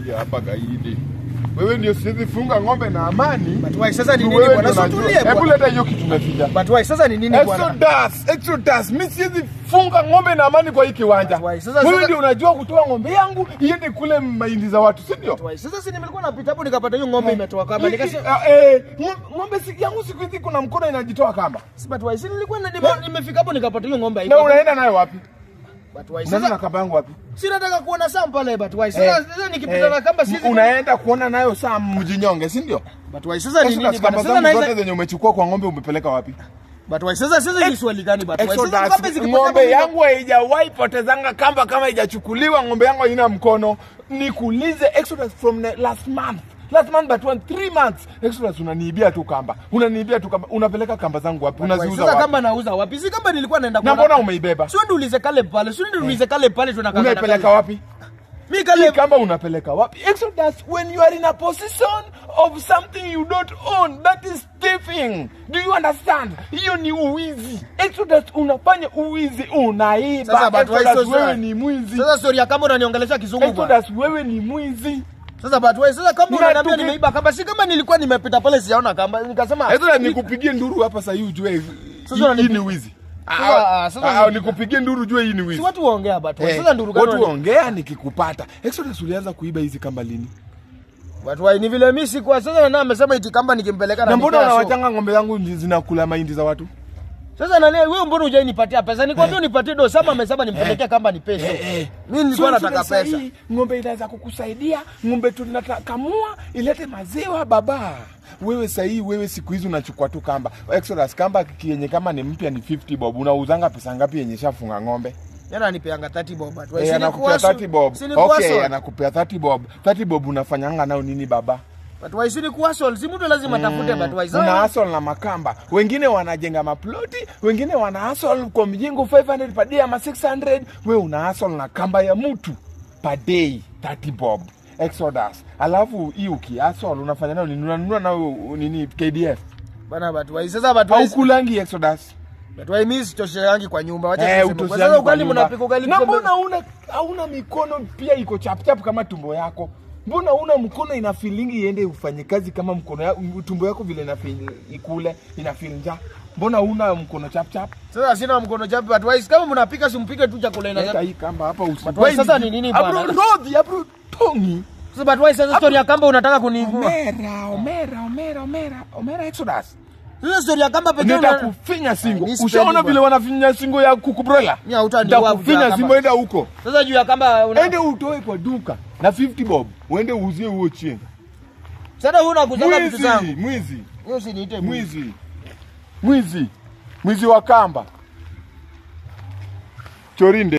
kuja hapa gaidi. Wewe ndio siwezi funga ng'ombe na amani. But why sasa ni Tu nini wewe bwana? ndio Si unajua. tulie Hebu bwana. leta hiyo kitu umeficha. But why sasa ni nini bwana? Exodus, Exodus, mimi siwezi funga ng'ombe na amani kwa hii kiwanja. Why? Sasa- Wewe sasa- ndio unajua kutoa ng'ombe yangu iende kule mahindi za watu, si ndio? Why? Sasa si nimekuwa napita hapo nikapata hiyo ng'ombe imetoka kama nikasema Ah, eh, ng- ng'ombe si yangu siku hizi kuna mkono inajitoa kamba. si but why? Si nilikuwa na- nime- nimefika hapo nikapata hiyo ng'ombe Na haiko. unaenda nayo wapi? But why? Unaenda na Sasa kamba yangu wapi? si nataka kuona saa pale but why? Sasa Eh, sasa nikipita na kamba si unaenda kuona nayo saa mjinyonge, si ndio? But why? Sasa ni Exodus, nini bwana? kamba Sasa zangu zote naweza zenye umechukua kwa ng'ombe umepeleka wapi? But why? Sasa sasa ni swali gani but why? Sasa Exodus, ng'ombe zikipotea ng'ombe hapo yangu haijawahi potezanga kamba kama haijachukuliwa. Ng'ombe yangu haina mkono. Nikuulize Exodus from the last month last month but one three months Exodus, unaniibia tu kamba, unaniibia tu kamba, unapeleka kamba zangu wapi? But why? Unaziuza Sasa wapi? kama nauza wapi? Si kama nilikuwa naenda Na mbona umeibeba? Sio ndio ulize kale pale. Sio ndio ulize kale pale tunakaa. Unaipeleka wapi? Mimi Hii kale kamba unapeleka wapi? Exodus, when you are in a position of something you don't own, that is thieving. Do you understand? Hiyo ni uwizi. Exodus, unafanya uwizi, unaiba. Sasa, but why Exodus, so wewe sad? ni mwizi. Sasa story ya kama unaniongelesha kizungu bwana. Exodus, wewe ni mwizi. Sasa but why? Sasa kama Na unaniambia tuki- nimeiba kamba, si kama nilikuwa nimepita pale sijaona kamba, nikasema Exodus, nikupigie nduru hapa sasa hii ujue Sasa hii- unanipi- hii ni wizi. Sasa, Ah, sasa ah, ni- nikupigie nduru ujue hii ni si wizi. watu waongea but why? Eh, Sasa nduru gani? watu wani- ongea nikikupata. Exodus, ulianza kuiba hizi kamba lini? But why? Ni vile mimi sikuwa sasa na amesema iti kamba nikimpeleka Na mbona nipea show. unawachanga ng'ombe zangu zinakula mahindi za watu? Sasa nani wewe mbona hujai nipatia pesa? Nikwambia unipatie do sama amesema nimpelekee kamba ni pesa. Eh, eh. Mimi nilikuwa So, nataka sasa pesa. hii, Ng'ombe inaweza kukusaidia, ng'ombe tunakamua ilete maziwa baba. Wewe sahii, wewe siku hizi unachukua tu kamba. Exodus kamba yenye kama ni mpya ni 50 bob. Unauzanga pesa ngapi yenye shafunga ng'ombe? Yana anipeanga 30 bob but why? Eh, Si anakupea nikuwaso- 30 bob. si nikuwaso. Okay, anakupea 30 bob. 30 bob unafanyanga nao nini baba? But why? Si nikuwaso. Si mtu lazima tafute but why? Una Sasa hustle na makamba. Wengine wanajenga maploti, wengine wana hustle kwa mjengo 500 per day ama 600. Wewe una hustle na kamba ya mtu per day 30 bob. Exodus. Alafu hii ukihustle unafanya nayo nini? Unanunua nayo nini KDF? bana but why? Sasa but why? Au kulangi Exodus? But why mimi sitosheangi kwa nyumba. Wacha Eh, tuseme. Kwa utosiangi Sasa kwa ugali nyumba. mnapika ugali Na msembe- mbona una hauna mikono pia iko chap chap kama tumbo yako? Mbona una mkono ina feelingi iende ufanye kazi kama mkono ya, tumbo yako vile ina feel ikule ina feel njaa? Mbona una mkono chap chap? Sasa sina mkono chapi but why? Kama mnapika simpike tu chakula Leta ina. hii kamba hapa usi. But why sasa ni nini bwana? Abro rodhi, abro tongi. Sasa but why sasa story ya kamba unataka kunivua? Omera, omera, omera, omera, omera Exodus. Sasa story ya kamba pekee una Nitakufinya singo. Mimi sipendi Ushaona bwana. vile wanafinya singo ya kuku broiler? Mimi hautaniua kutoa Nitakufinya kamba. singo, enda huko. Sasa juu ya kamba una Ende utoe kwa duka na 50 bob. Uende uuzie huo chini. Sasa wewe unakuzanga vitu Mwizi, zangu. mwizi, Hiyo usiniite mwizi. mwizi. Mwizi. Mwizi wa kamba. Chorinde.